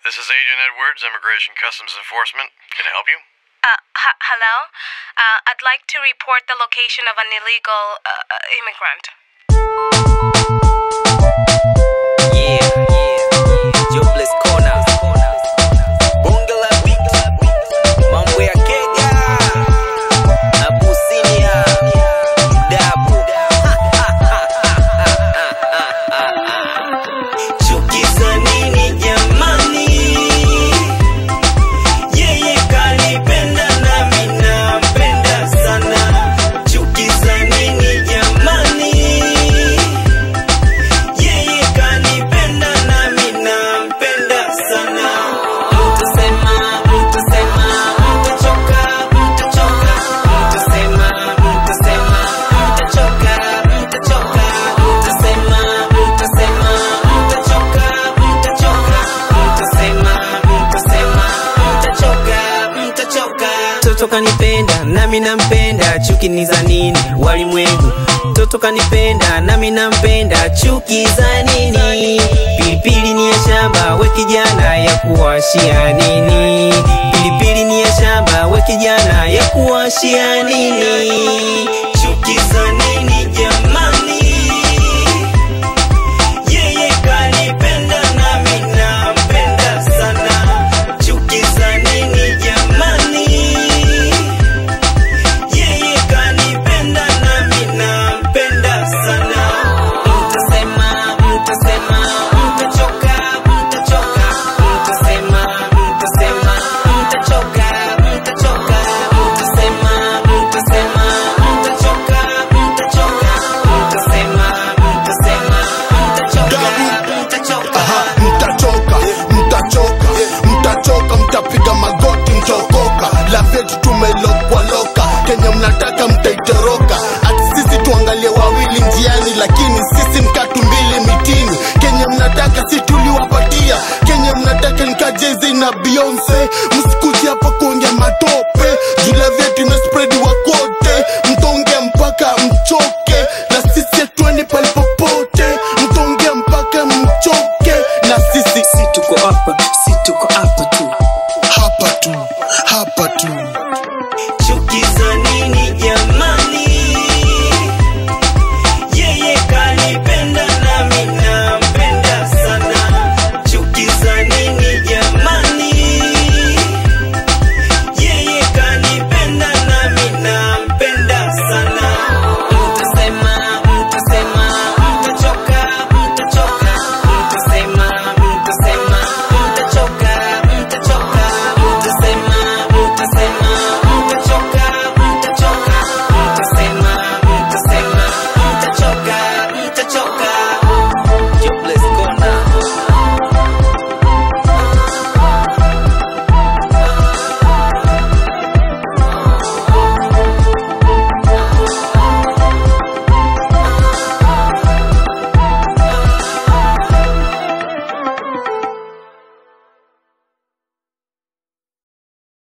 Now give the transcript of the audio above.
This is Agent Edwards, Immigration Customs Enforcement. Can I help you? Uh, h- hello? Uh, I'd like to report the location of an illegal uh, uh, immigrant. Yeah, yeah, Jobless Corner. Bonge la beat. Mambo ya Kenya. Abusinia. Dabu. Chuki za nini jamani? Yeye kanipenda nami nampenda sana. Chuki za nini jamani? Yeye kanipenda nami nampenda sana. Mtasema, mtasema, mtachoka, mtachoka. Mtasema, mtasema, mtachoka, mtachoka. Mtasema, mtasema, mtachoka, mtachoka. Mtasema, mtasema, mtachoka, mtachoka. Toto kanipenda nami nampenda, chuki ni za nini walimwengu? Toto kanipenda nami nampenda, chuki za nini? Pilipili ni ya shamba, we kijana ya kuwashia nini? Pilipili ni ya shamba, we kijana ya kuwashia nini? Chuki za nini jamani? Yeye kanipenda nami nampenda sana. Chuki za nini jamani? Yeye kanipenda nami nampenda sana. Mtasema, mtasema, mtachoka, mtachoka. Mtasema, mtasema, mtachoka, mtachoka. Mtasema, mtasema, mtachoka, mtachoka. Mtasema, mtasema, mtachoka, mtachoka. Aha, mtachoka mtachoka mtachoka mtapiga magoti mtaokoka lafyetu tumelokwaloka kenye mnataka mtaitoroka ati sisi tuangalie wawili njiani lakini sisi mkatu mbili mitini kenye mnataka si tuliwapatia kenye mnataka nikajezi na beyonce msikuji hapa kuongea matope jula vyetu imespredi wakote mtaongea mpaka mchoke na sisi hatuendi palipopote mtaongea mpaka mchoke na sisi si tuko hapa si tuko hapa tu